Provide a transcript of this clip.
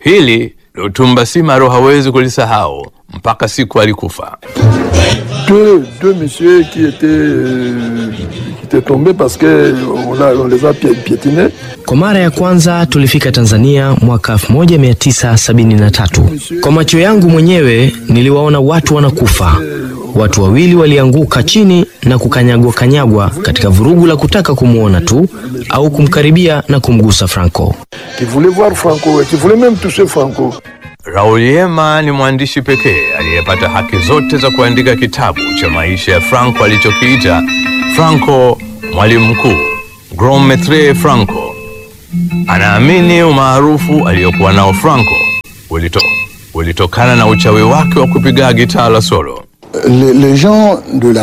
Hili Lutumba Simaro hawezi kulisahau mpaka siku alikufa. deux, deux messieurs qui étaient, euh, qui étaient tombés parce que on, a- on les a pi- piétinés. Kwa mara ya kwanza tulifika Tanzania mwaka 1973. Kwa macho yangu mwenyewe niliwaona watu wanakufa. Watu wawili walianguka chini na kukanyagwa kanyagwa katika vurugu la kutaka kumwona tu au kumkaribia na kumgusa Franco. qui voulaient voir Franco et qui voulaient même toucher Franco. Raul Yema ni mwandishi pekee aliyepata haki zote za kuandika kitabu cha maisha ya Franco alichokiita Franco mwalimu mkuu, Grand Maitre Franco. Anaamini umaarufu aliyokuwa nao Franco ulito, ulitokana na uchawi wake wa kupiga gitaa la solo. les, les gens de la